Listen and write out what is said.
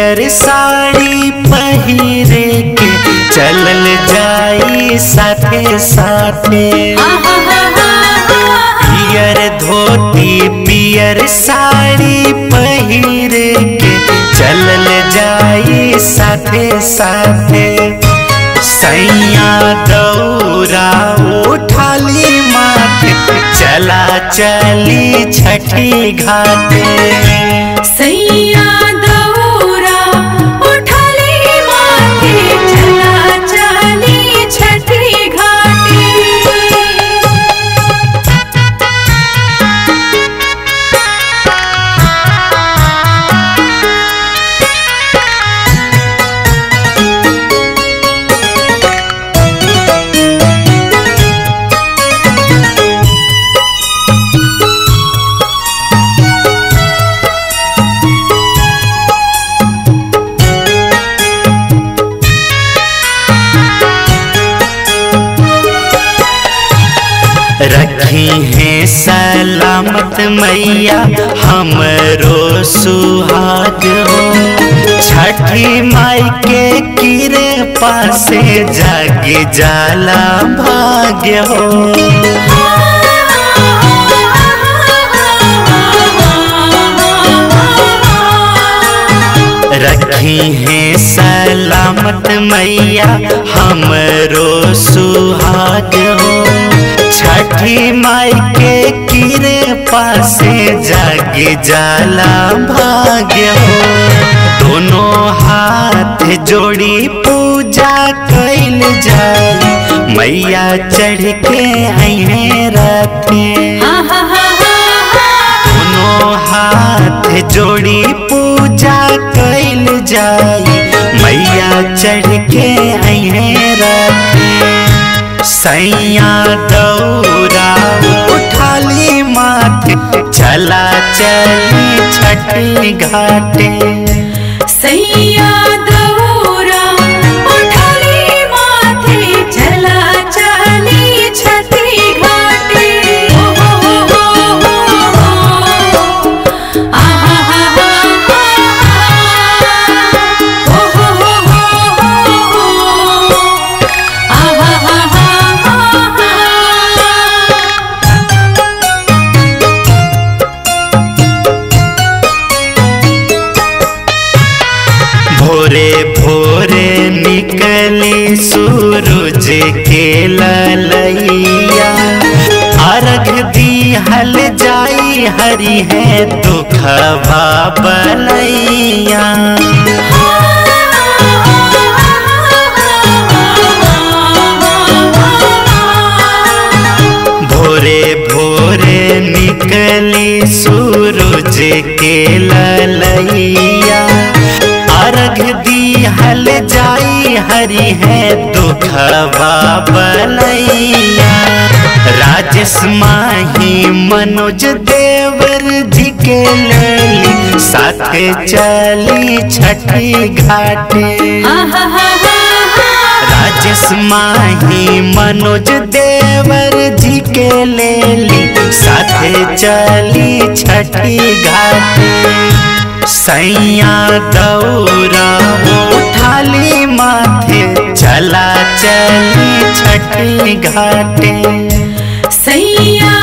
पियर साड़ी पहिरे के चलल जाई साथे साथे पियर धोती पियर साड़ी पहिर के चलल जाई साथे साथे सैया दौरा उठाली माथे चला चली छठी घाटे सैया दौरा उठली माथे चला चली छठी घाटी रखी है सलामत मैया हमरो सुहाग हो छठी माई के किरे पासे जाग जाला भाग्य हो रखी है सलामत मैया हमरो सुहाग हो छठी माई के किरे पासे जाग जाला भाग्य हो दोनों हाथ जोड़ी पूजा कैल जाए मैया चढ़ के अहे रखे दोनों हाथ जोड़ी पूजा कैल जाई मैया चढ़ के अहे रखे सैया दौरा उठाली माथे चला चली छठी घाटे सैया दौरा उठली माथे चला चली छठी घाटी हो हो हो हो आहा हा हा हो हो हो हो आहा हा हा भोरे भोरे निकली सूरज के ललैया अर्घ दी हल जाई हरी है दुखवा बलैया भोरे भोरे निकली सूरज के ललैया अर्घ दी हल जाई हरी है दुखवा बलैया राजेश माही मनोज देवर जी के लेली साथे चली छठी घाटे राजेश माही मनोज देवर जी के लेली साथे चली छठी घाटे सैया दौरा उठाली माथे चला चली छठी घाटे सैया